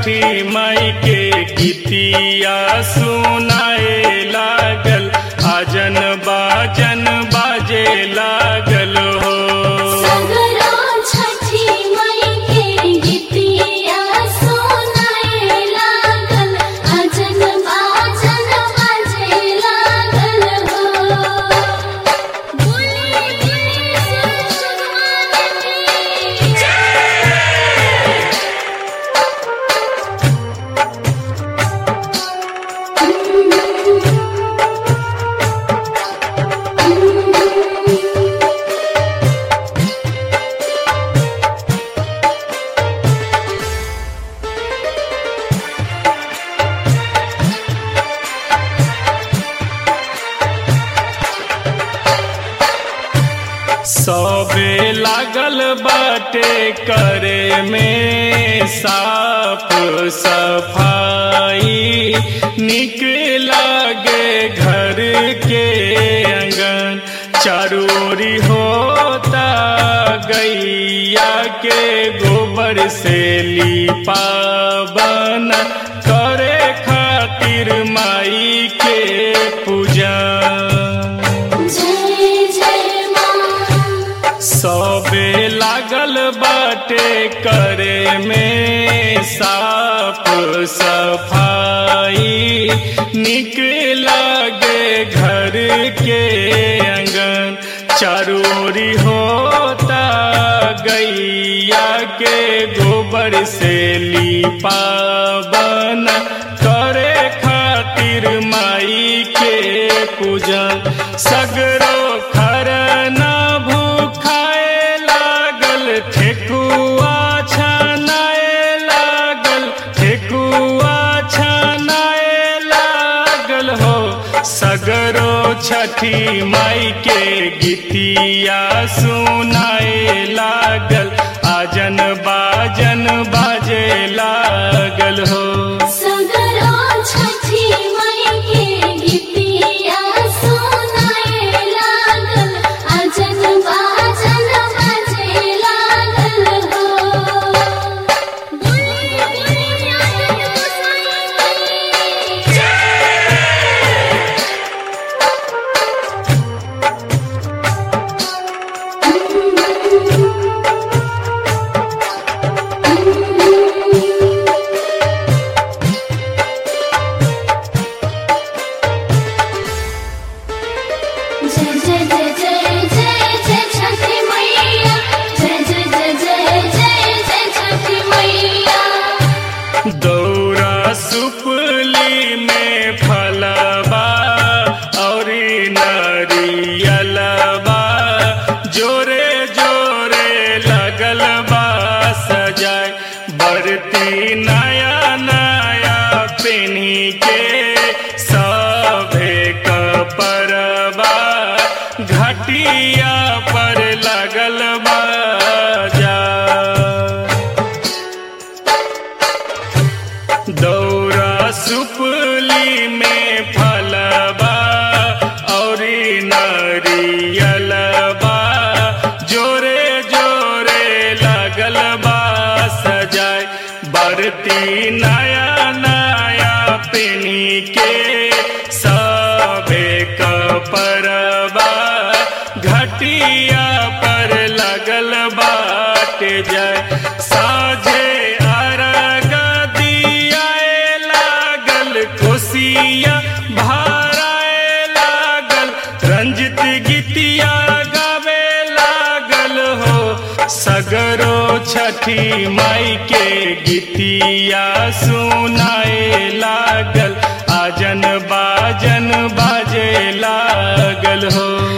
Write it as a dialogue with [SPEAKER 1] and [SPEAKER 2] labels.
[SPEAKER 1] छठी माई के गीतिया सुनाए लागल आजन बाजन बाजे लागल हो
[SPEAKER 2] सगरो छठी मई के गीतिया सुनाए लागल अजन बाजन बाजे लागल हो बोले बोले सूरज भगवान की
[SPEAKER 1] सबे लागल बाटे करे में साफ सफाई निक लागे घर के अंगन चारोरी होता गैया के गोबर से लिपावन करे खातिर माई के पूजा
[SPEAKER 2] जय जय माँ
[SPEAKER 1] सबे लागल बाटे करे में साफ सफाई निक लागे घर के अंगन चारोरी होता गैया के गोबर से लिपावन करे खातिर माई के पूजन सगरो खरना भूखाए लागल ठेकुआ छनाए लागल ठेकुआ छनाए लागल हो सगरो छठी माई के गीतिया सुनाए लागल आजन बाजन बाजे लागल हो
[SPEAKER 2] सगरो छठी मई के गीतिया सुनाए लागल अजन बाजन बाजे लागल हो बोले बोले आनंद गोसाई की जय जय जय जय जय जय छठी मैया जय जय जय जय जय जय छठी मैया
[SPEAKER 1] दौरा सुपली में फलबा और नरियलबा जोरे जोरे लगल बा सजाए बरती नया नया पेनी के सभे कपरबा घटिया पर लगल बा जा दौरा सुपली में फलबा और नरियलबा जोरे जोरे लगल बा सजाए बरती नया नया पेनी के सबे कपरबा घटिया पर लगल बाटे जाए साझे अरग दियाए लागल कोसिया भाराए लागल रंजित गीतिया गावे लागल हो सगरो छठी माई के गीतिया सुनाए लागल आजन बाजन बाजे लागल हो